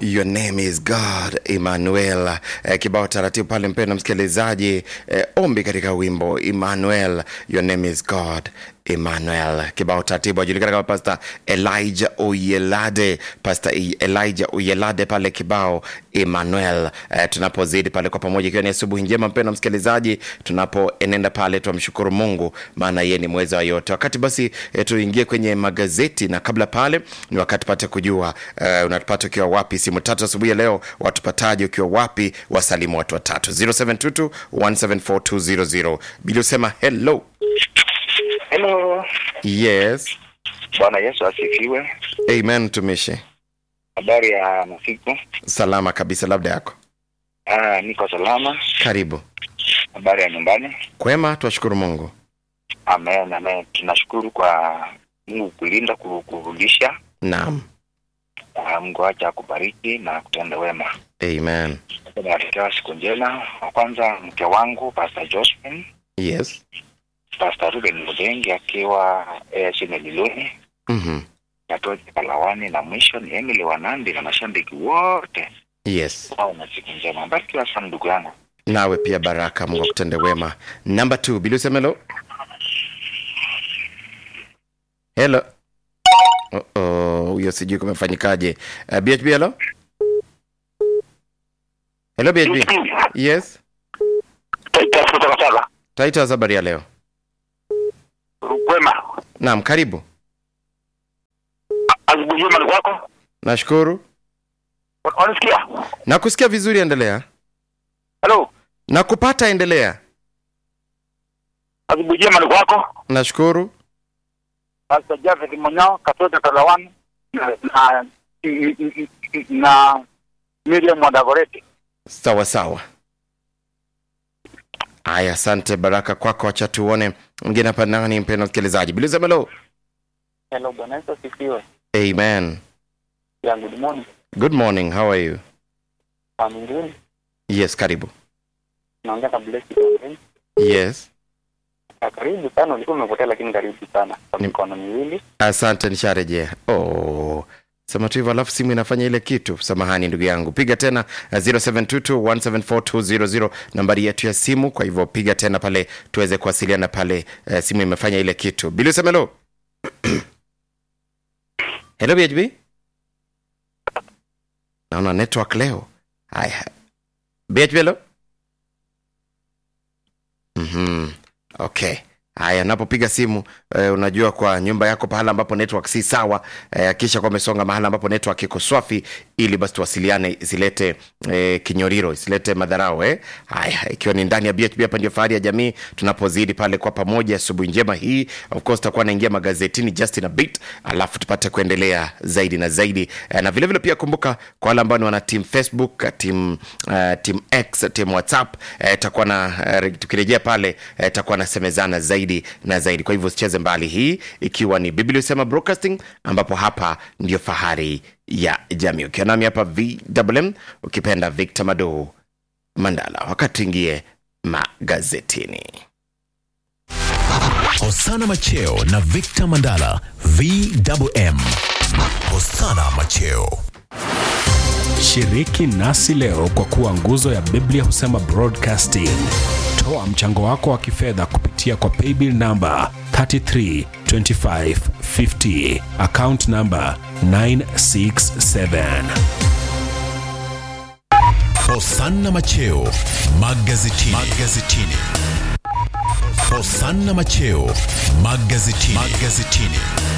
Your name is God Emmanuel. Eh, kibao taratibu pale, mpendwa msikilizaji, eh, ombi katika wimbo Emmanuel, your name is God Emmanuel. Kibao taratibu ajulikana kama Pastor Elijah Oyelade, Pastor Elijah Oyelade pale kibao Emmanuel. Eh, tunapozidi pale kwa pamoja, ikiwa ni asubuhi njema, mpendwa msikilizaji, tunapoenenda pale tumshukuru Mungu, maana yeye ni mweza wa yote. Wakati basi eh, tuingie kwenye magazeti, na kabla pale ni wakati pate kujua eh, unatupata ukiwa wapi. Simu tatu asubuhi ya leo, watupataje ukiwa wapi? Wasalimu watu watatu 0722 174 Bili usema hello. Hello. Yes. Bwana Yesu asifiwe. Amen, mtumishi. Habari ya masiku? Salama kabisa, labda yako. Ah, niko salama. Karibu. Habari ya nyumbani? Kwema, twashukuru Mungu. Amen, amen. Tunashukuru kwa Mungu kulinda, ku- kurudisha. Naam. Ah, Mungu acha akubariki na kutenda wema. Amen. Nawatakia siku njema. Wa kwanza mke wangu Pastor Josephine, Yes. Pastor Ruben Mudengi akiwa eh, Sineliloni, Mhm. Katoji Kalawani, na mwisho ni Emily Wanandi na mashabiki wote Yes. wao na siku njema. Barikiwa sana ndugu yangu. Nawe pia baraka, Mungu akutende wema. Number 2, Bili useme hello. Hello. Oh, oh, huyo sijui kumefanyikaje. Uh, BHB hello. Hello BHB. Yes. kutoka sala Taita habari ya leo. kwema Naam, karibu. asubuhi njema ni kwako Nashukuru. wanasikia Nakusikia vizuri, endelea. halo Nakupata, endelea. asubuhi njema ni kwako Nashukuru. Pastor Jafet Munyao katoka Kalawani na na, na Miriam Wadagoreti Sawa sawa. Aya, asante baraka kwako. Wacha tuone mwingine hapa. Nani mpendwa msikilizaji? Bili useme hello. hello bwana Yesu asifiwe Amen. ya good morning Good morning. How are you? familia Yes, karibu. naongea na Blessed Orange Yes. karibu sana ulikuwa umepotea lakini karibu sana kwa Ni- mikono miwili Asante, nisharejea. Oh. Sema tu hivyo alafu simu inafanya ile kitu. Samahani ndugu yangu. Piga tena uh, 0722174200 nambari yetu ya simu. Kwa hivyo piga tena pale tuweze kuwasiliana pale. Uh, simu imefanya ile kitu. Bili useme hello. hello BHB. Naona network leo. Haya. BHB hello. Mhm. Okay. Haya, napopiga simu eh, unajua kwa nyumba yako pahala ambapo network si sawa eh, kisha kwa umesonga mahala ambapo network iko swafi, ili basi tuwasiliane, isilete eh, kinyoriro, isilete madharau eh. Haya, ikiwa ni ndani ya BHB, hapa ndio fahari ya jamii, tunapozidi pale kwa pamoja. Asubuhi njema hii, of course tutakuwa naingia magazetini just in a bit, alafu tupate kuendelea zaidi na zaidi eh, na vile vile pia kumbuka kwa wale ambao ni wana team Facebook, team uh, team X, team WhatsApp eh, takuwa na eh, tukirejea pale eh, takuwa nasemezana zaidi na zaidi. Kwa hivyo usicheze mbali, hii ikiwa ni Biblia Usema Broadcasting, ambapo hapa ndio fahari ya jamii. Ukiwa nami hapa VMM, ukipenda Victor Mado Mandala, wakati tuingie magazetini. Hosana Macheo na Victor Mandala VMM. Hosana Macheo. Shiriki nasi leo kwa kuwa nguzo ya Biblia husema broadcasting. Toa mchango wako wa kifedha kupitia kwa paybill namba 332550 account namba 967. Hosana Macheo magazetini. magazetini. Hosana Macheo magazetini. magazetini.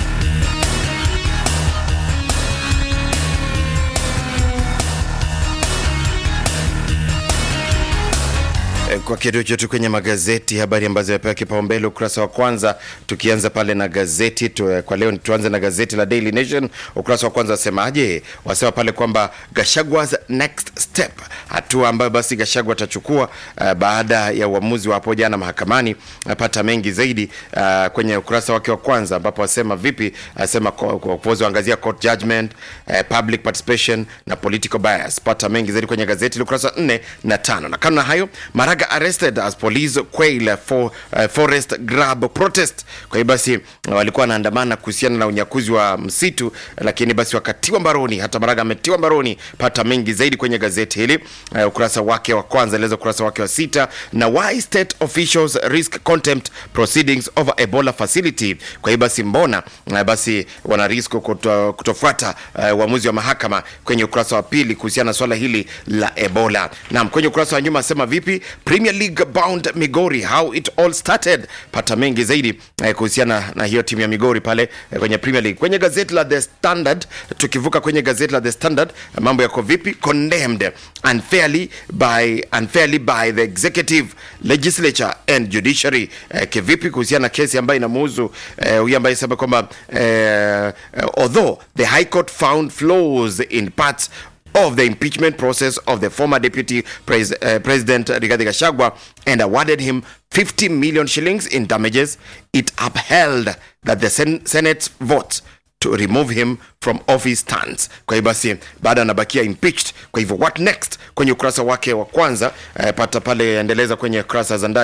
Eh, kwa kitu chetu kwenye magazeti, habari ambazo yapewa kipaumbele ukurasa wa kwanza, tukianza pale na gazeti tu, eh, kwa leo tuanze na gazeti la Daily Nation. Ukurasa wa kwanza wasemaje? Wasema pale kwamba Gashagwa's next step, hatua ambayo basi Gashagwa atachukua uh, baada ya uamuzi wa hapo jana mahakamani. Napata mengi zaidi uh, kwenye ukurasa wake wa kwanza, ambapo wasema vipi, asema uongozi waangazia court judgment, uh, public participation na political bias. Pata mengi zaidi kwenye gazeti la ukurasa wa 4 na tano, na kando na hayo Maraga arrested as police quail for uh, forest grab protest. Kwa hiyo basi uh, walikuwa wanaandamana kuhusiana na unyakuzi wa msitu, lakini basi wakatiwa mbaroni. Hata Maraga ametiwa mbaroni. Pata mengi zaidi kwenye gazeti hili uh, ukurasa wake wa kwanza, eleza ukurasa wake wa sita, na why state officials risk contempt proceedings over Ebola facility. Kwa hiyo basi mbona uh, basi wana risk kuto, kutofuata uh, uamuzi wa mahakama kwenye ukurasa wa pili kuhusiana na swala hili la Ebola. Naam, kwenye ukurasa wa nyuma asema vipi Premier League bound Migori how it all started. Pata mengi zaidi eh, kuhusiana na hiyo timu ya Migori pale eh, kwenye Premier League. Kwenye gazeti la The Standard, tukivuka kwenye gazeti la The Standard, mambo yako vipi? Condemned unfairly by unfairly by the executive legislature and judiciary. Eh, kivipi kuhusiana na kesi ambayo inamuhusu eh, huyu ambaye sema kwamba eh, eh, although the High Court found flaws in parts of the impeachment process of the former deputy pres uh, president Rigathi Gachagua and awarded him 50 million shillings in damages, it upheld that the sen Senate's vote to remove him from office stands. Kwa hiyo basi baada anabakia impeached. Kwa hivyo what next? Kwenye ukurasa wake wa kwanza eh, pata pale endeleza kwenye kurasa za ndani